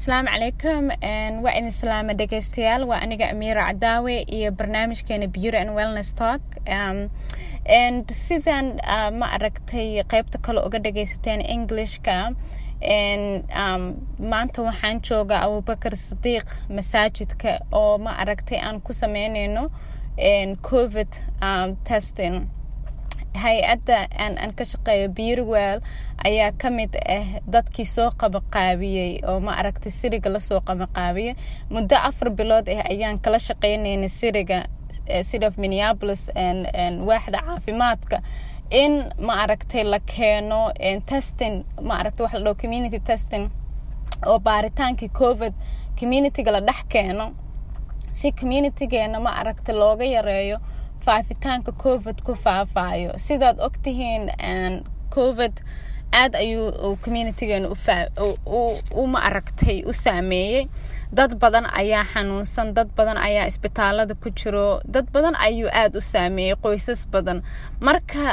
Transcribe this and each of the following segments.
asalaamu calaykum waa idin salaama dhegeystayaal waa aniga amiira cadaawe iyo barnaamijkeena beauty and wellness talk um, and sidan uh, ma aragtay qeybta kale uga dhageysateen englishka and um, maanta waxaan joogaa abubakar sadiiq masaajidka oo ma aragtay aan ku sameyneyno covid um, testing hay-adda aan aan ka shaqeeyo beautywell ayaa ka mid ah dadkii soo qabaqaabiyey oo ma aragtay siriga lasoo qabaqaabiyay muddo afar bilood ah ayaan kala shaqeynayna siriga city of minneapolis waaxda caafimaadka in ma aragtay la keeno testing ma aragtay waxa la dhaho community testing oo baaritaankii covid communityga la dhex keeno si communitygeena ma aragtay looga yareeyo faafitaanka covid ku faafayo sidaad ogtihiin covid aad ayuu communitygeena u ma aragtay u saameeyey dad badan ayaa xanuunsan dad badan ayaa isbitaalada ku jiro dad badan ayuu aada u saameeyey qoysas badan marka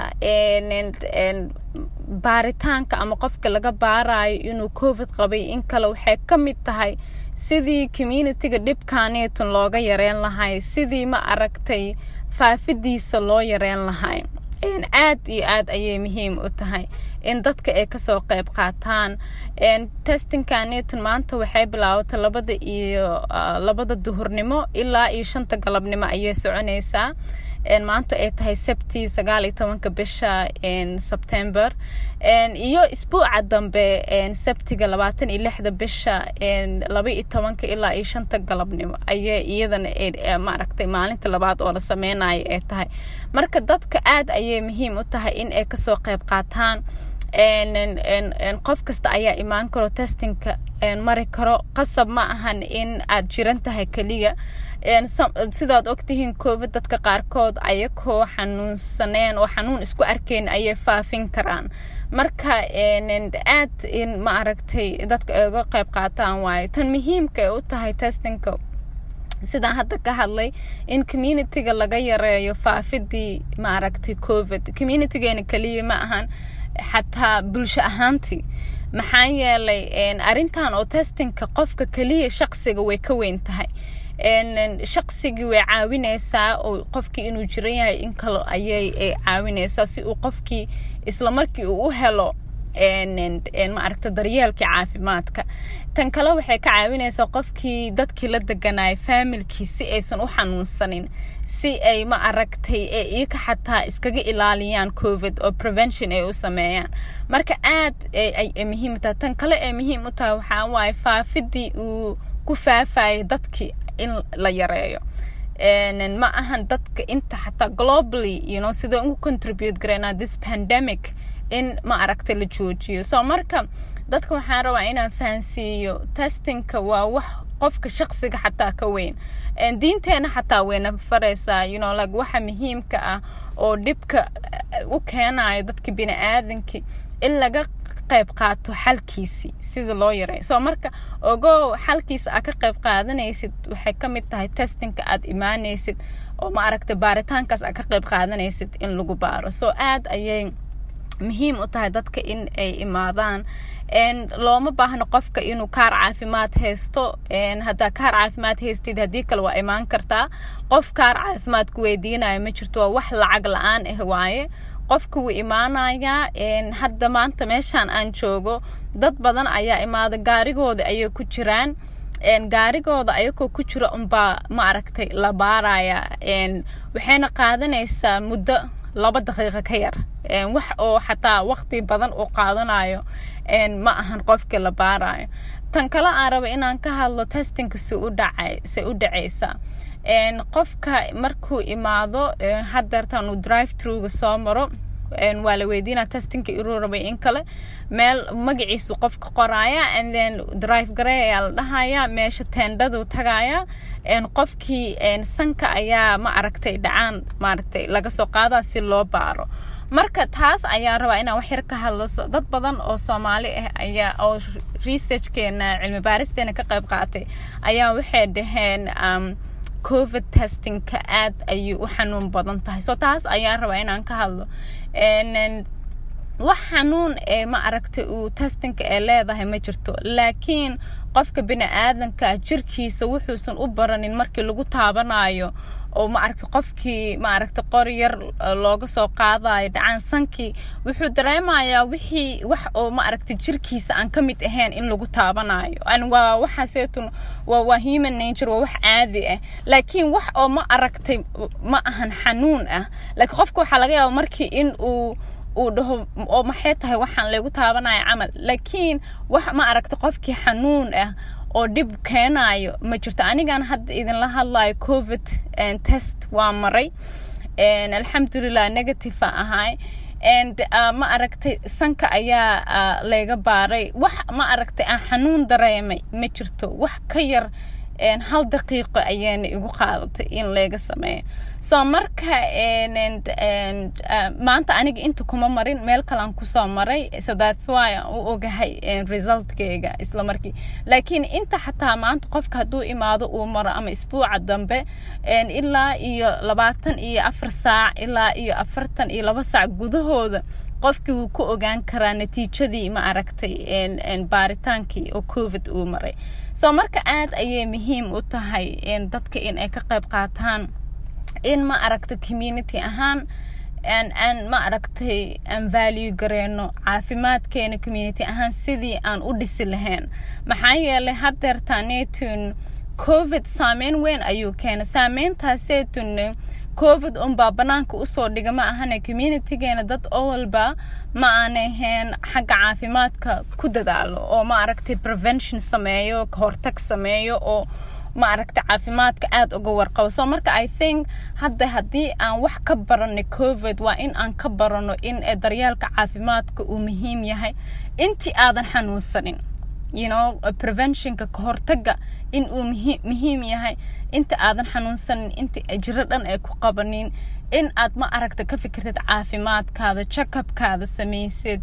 baaritaanka ama qofka laga baarayo inuu covid qabay in kale waxay ka mid tahay sidii communityga dhibkaaneetun looga yareyn lahay sidii ma aragtay faafidiisa loo yareyn lahay aad iyo aad ayay muhiim u tahay in dadka ay kasoo qeyb qaataan testingkaneetun maanta waxay bilaabatay labada iyo labada duhurnimo ilaa iyo shanta galabnimo ayay soconaysaa maanta ay tahay sabti sagaal iyo tobanka bisha sebtember iyo isbuuca dambe sabtiga labaatan iyo lixda bisha laba iyo tobanka ilaa iyo shanta galabnimo ayay iyadana maaragtay maalinta labaad oo la sameynayo ay tahay marka dadka aad ayay muhiim u tahay in ay kasoo qeyb qaataan qof kasta ayaa imaan karo testingka mari karo qasab ma ahan in aad jiran tahay keliya sidaad ogtihiin covid dadka qaarkood ayakoo xanuunsaneen oo xanuun isku arkeyn ayay faafin karaan marka aad in ma aragtay dadka ay uga qeyb qaataan waayo tan muhiimka ay u tahay testingka sidaan hadda ka hadlay in communityga laga yareeyo faafidii ma aragtay covid communitygeena keliya ma ahan xataa bulsho ahaantii maxaa yeelay arrintan oo testingka qofka keliya shaqsiga way ka weyn tahay shaqsigii way caawineysaa oo qofkii inuu jiran yahay in kale ayay caawineysaa si uu qofkii isla markii uu u helo ma aragta daryeelkii caafimaadka tan kale waxay ka caawineysaa qofkii dadkii la deganaya faamilkii si aysan u xanuunsanin si ay ma aragtay ee iyaka xataa iskaga ilaaliyaan covid oo prevention ay u sameeyaan marka aad ay muhiim u tahay tan kale ee muhiim u tahay waxaa waaye faafidii uu ku faafayay dadkii in la yareeyo ma ahan dadka inta xataa globally you know sidoo ugu contribute gareynaa this pandemic in ma aragtay la joojiyo so marka dadka waxaan rabaa inaan fahansiiyo testingka waa wax qofka shaqsiga xataa ka weyn diinteena xataa wayna faraysaa you know like waxa muhiimka ah oo dhibka u keenayo dadka bini aadankii in laga qayb qaato xalkiisii sida loo yaray so marka ogow xalkiisa aad ka qayb qaadanaysid waxay ka mid tahay testingka aad imaanaysid oo ma aragtay baaritaankaas aad ka qayb qaadanaysid in lagu baaro so aad ayay muhiim u tahay dadka in ay imaadaan looma baahno qofka inuu kaar caafimaad haysto haddaa kaar caafimaad haystid haddii kale waa imaan kartaa qof kaar caafimaad ku weydiinayo ma jirto waa wax lacag la-aan ah waaye qofka wuu imaanayaa hadda maanta meeshaan aan joogo dad badan ayaa imaada gaarigooda ayay ku jiraan gaarigooda ayagoo ku jira unbaa ma aragtay la baaraya waxayna qaadanaysaa muddo laba daqiiqo ka yar wax oo xataa waqti badan uu qaadanayo ma ahan qofkii la baarayo tan kale aan raba inaan ka hadlo testingka si u dhacay si u dhacaysa qofka markuu imaado hadeertaan uu drive truga soo maro waa la weydiinaa testingka inuu rabay in kale meel magaciisu qofka qoraya and then drive garey ayaa la dhahaya meesha teendhadu tagaya qofkii sanka ayaa ma aragtay dhacaan maaragtay laga soo qaadaa si loo baaro marka taas ayaa rabaa inaan wax yar ka hadlo dad badan oo soomaali ah ayaa oo researchkeena cilmi baaristeena ka qayb qaatay ayaa waxay dhaheen covid testingka aad ayay u xanuun badan tahay so taas ayaan rabaa inaan ka hadlo wax xanuun ee ma aragtay uu testinka ee leedahay ma jirto laakiin qofka bini aadanka jirkiisa wuxuusan u baranin markii lagu taabanayo oo ma aragta qofkii ma aragta qori yar looga soo qaadayo dhacaansankii wuxuu dareemayaa wixii wax oo ma aragta jirkiisa aan ka mid ahayn in lagu taabanayo an waa waxaaseetun waa waa human nature waa wax caadi ah laakiin wax oo ma aragtay ma ahan xanuun ah laakiin qofka waxaa laga yaaba markii in uu uu dhaho oo maxay tahay waxaan lagu taabanaya camal laakiin wax ma aragta qofkii xanuun ah oo dhib keenayo ma jirto anigan hadda idinla hadlayo covid test waa maray alxamdulilah negative a ahay and ma aragtay sanka ayaa layga baaray wax ma aragtay aan xanuun dareemay ma jirto wax ka yar hal daqiiqo ayaana igu qaadatay in layga sameeyo so marka maanta aniga inta kuma marin meel kalean kusoo maray so that's why aan u ogahay resultkeyga isla markii laakiin inta xataa maanta qofka hadduu imaado uu maro ama isbuuca dambe ilaa iyo labaatan iyo afar saac ilaa iyo afartan iyo laba saac gudahooda qofkii wuu ku ogaan karaa natiijadii ma aragtay baaritaankii oo covid uu maray so marka aad ayay muhiim u tahay dadka in ay ka qayb qaataan in ma aragta community ahaan aan ma aragtay aan value gareyno caafimaadkeena community ahaan sidii aan u dhisi lahayn maxaa yeelay hadeertaanetun covid saameyn weyn ayuu keenay saameyntaaseytun covid unbaa banaanka usoo dhiga ma ahane communitygeena dad oo walba ma aanay ahayn xagga caafimaadka ku dadaalo oo ma aragtay prevention sameeyo kahortag sameeyo oo ma aragtay caafimaadka aada uga warqabo so marka i think hadda haddii aan wax ka baranay covid waa in aan ka barano in daryaalka caafimaadka uu muhiim yahay intii aadan xanuunsanin you know preventionka kahortaga in uu muhiim yahay inta aadan xanuunsanin inta jiro dhan ay ku qabanin in aad ma aragta ka fikirtid caafimaadkaada checkupkaada samaysid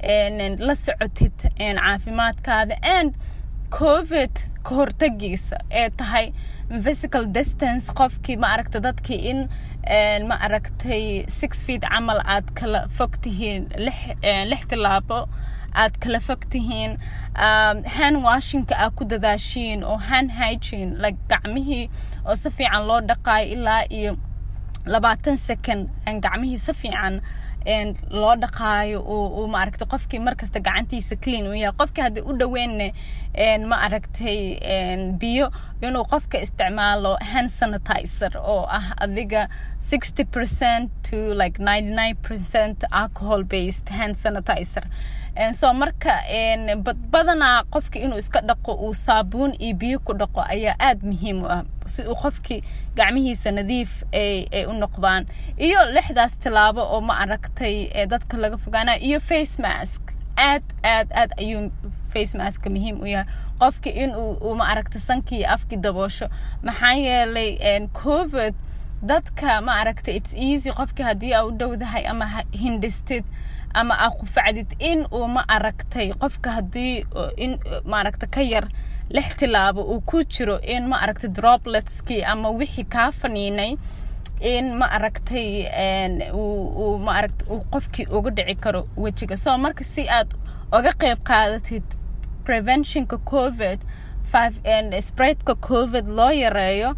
la socotid caafimaadkaada and covid ka hortagiisa ee tahay physical distance qofkii ma aragta dadkii in ma aragtay six feet camal aad kala fog tihiin lix tilaabo aad kala fog tihiin hand washinka aad ku dadaashiin oo hand hygiene like gacmihii oo si fiican loo dhaqaayo ilaa iyo labaatan second gacmihii si fiican loo dhaqaayo uu ma aragtay qofkii markasta gacantiisa clean uu yahay qofkii haddii u dhaweynne ma aragtay biyo inuu qofka isticmaalo hand sanitizer oo ah adiga sixty percent to like ninety nine percent alcohol based hand sanitizer so marka badanaa qofki inuu iska dhaqo uu saabuun iyo biyo ku dhaqo ayaa aada muhiim u ah si uu qofkii gacmihiisa nadiif ay u noqdaan iyo lixdaas tilaabo oo ma aragtay dadka laga fogaanayo iyo face mask aad aad aad ayuu face maska muhiim u yahay qofki inuu ma aragta sankii iyo afkii daboosho maxaa yeelay covid dadka ma aragta its easy qofkii haddii aa u dhowdahay ama hindhistid ama aa qufacdid in uu ma aragtay qofka haddii in maaragta ka yar lix tilaabo uu ku jiro in ma aragtay dropletskii ama wixii kaa faniinay in ma aragtay uu ma aragta uu qofkii uga dhici karo wejiga so marka si aad uga qayb qaadatid preventionka covid spreadka covid loo yareeyo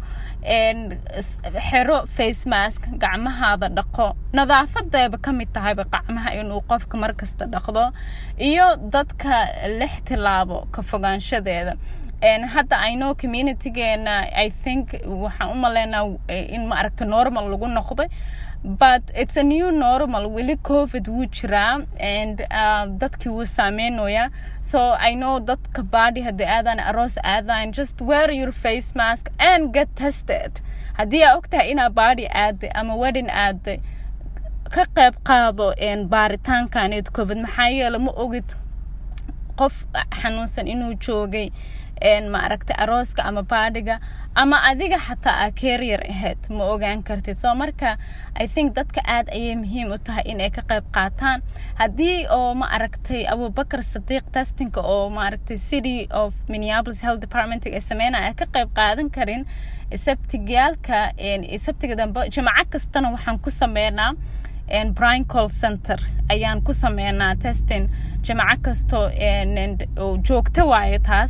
xero face mask gacmahaada dhaqo nadaafadeeba ka mid tahayba gacmaha inuu qofka markasta dhaqdo iyo dadka lix tilaabo ka fogaanshadeeda hadda ino communitygeena i think waxaan u maleynaa in ma aragta normal lagu noqday but it's a new normal weli covid wuu jiraa and dadkii wuu saameynoyaa so i know dadka baadi haddii aadaan aroos aadaan just wear your face mask and get tested haddii aa ogtahay inaa baadi aaday ama wedding aaday ka qayb qaado baaritaankaneed covid maxaa yeele ma ogid qof xanuunsan inuu joogay ma aragtay arooska ama baadhiga ama adiga xataa aa keryar ahayd ma ogaan kartid soo marka i think dadka aad ayay muhiim u tahay inay ka qayb qaataan haddii oo ma aragtay abubakar sadiiq testinka oo ma aragtay city of minneapolis health department ay sameynaya ka qayb qaadan karin sabtigaalka sabtiga dambe jimco kastana waxaan ku sameynaa brian call center ayaan ku sameynaa testing jamaco kasto joogto waayo taas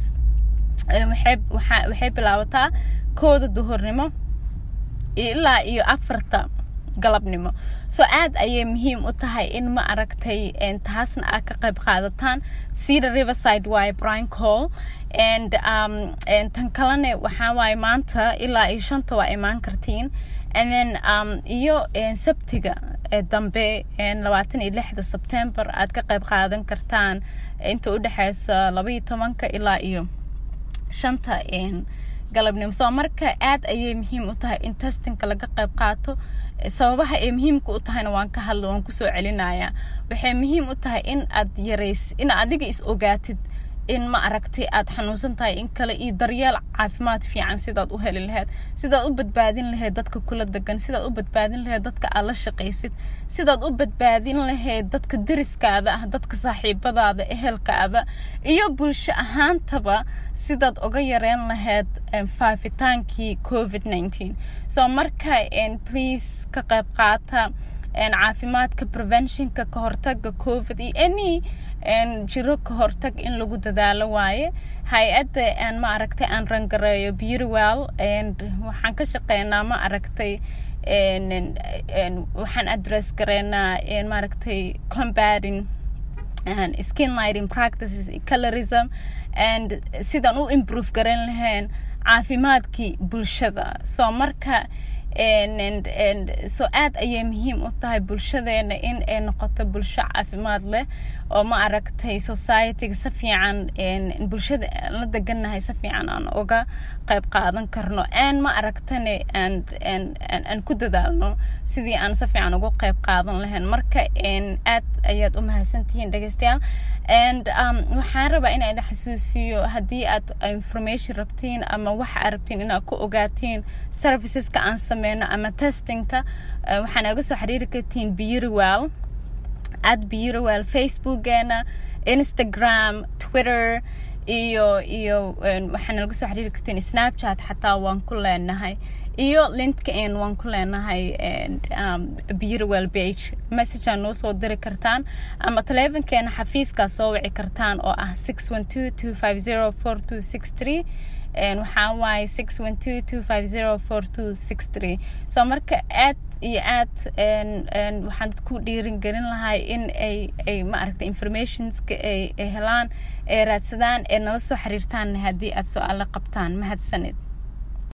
waxay bilaabataa kooda duhurnimo ilaa iyo afarta galabnimo so aad ayay muhiim u tahay in ma aragtay taasna aad ka qayb qaadataan cedar riverside waaye brian call and um, tan kalene waxaa waaye maanta ilaa iyo shanta waa imaan kartiin and then um, iyo sabtiga dambe labaatan iyo lixda sebtember aad ka qayb qaadan kartaan inta u dhexeysa labaiyo tobanka ilaa iyo shanta galabnimo soo marka aad ayay muhiim u tahay in testinka laga qayb qaato sababaha ay muhiimka u tahayna waan ka hadla waan kusoo celinayaa waxay muhiim u tahay in aad yarays in adiga is ogaatid in ma aragtay aad xanuunsan tahay in kale iyo daryeel caafimaad fiican sidaad u heli lahayd sidaad u badbaadin lahayd dadka kula degan sidaad u badbaadin lahayd dadka aad la shaqaysid sidaad u badbaadin lahayd dadka deriskaada ah dadka saaxiibadaada ehelkaada iyo bulsho ahaantaba sidaad uga yareen lahayd faafitaankii covid nineteen so marka please ka qayb qaata caafimaadka preventionka ka hortaga covid iyo any jiro ka hortag in lagu dadaalo waaye hay-adda aan ma aragtay aan rangareeyo beautywell waxaan ka shaqeynaa ma aragtay waxaan address gareynaa maaragtay combating skin lighting practices colorism and sidaan u improve garan lahayn caafimaadkii bulshada so marka so aad ayay muhiim u tahay bulshadeena in ay noqoto bulsho caafimaad leh oo ma aragtay societyga si fiican bulshada la degannahay si fiican aan uga qayb qaadan karno aan ma aragtane aan ku dadaalno sidii aan si fiican uga qayb qaadan lahayn marka aad ayaad u mahadsantihiin dhegeystayaal and waxaan rabaa inaan idin xasuusiyo haddii aad information rabtiin ama waxa aad rabtiin inaad ku ogaatiin serviceska aan sameyno ama testingka waxaa naga soo xiriiri kartiin beautywell at beautywell facebookeena instagram twitter iyo iyo waxaa nalaga soo xiriiri kartiin snapchat xataa waan ku leenahay iyo linkedin waan ku leenahay beautywell page messagea noo soo diri kartaan ama taleefonkeena xafiiskaa soo wici kartaan oo ah six one two two five zero four two six three waxaa waaye six one two two five zero four two six three so marka aad iyo aad waxaan ku dhiirin gelin lahay in ay ay ma aragtay informationska ay helaan ay raadsadaan ee nala soo xiriirtaan haddii aad su-aalo qabtaan mahadsanid